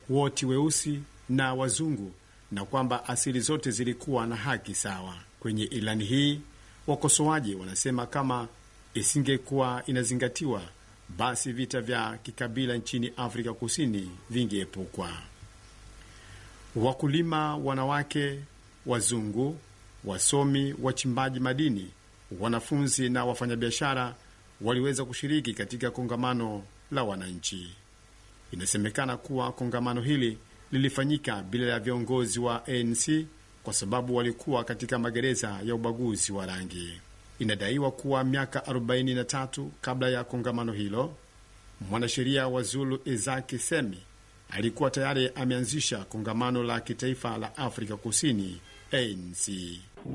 wote weusi na wazungu na kwamba asili zote zilikuwa na haki sawa. Kwenye ilani hii, wakosoaji wanasema kama isingekuwa inazingatiwa, basi vita vya kikabila nchini Afrika Kusini vingeepukwa. Wakulima wanawake, wazungu, wasomi, wachimbaji madini, wanafunzi na wafanyabiashara waliweza kushiriki katika kongamano la wananchi. Inasemekana kuwa kongamano hili lilifanyika bila ya viongozi wa ANC kwa sababu walikuwa katika magereza ya ubaguzi wa rangi. Inadaiwa kuwa miaka 43 kabla ya kongamano hilo, mwanasheria wa Zulu Isaac Semi alikuwa tayari ameanzisha kongamano la kitaifa la Afrika Kusini ANC.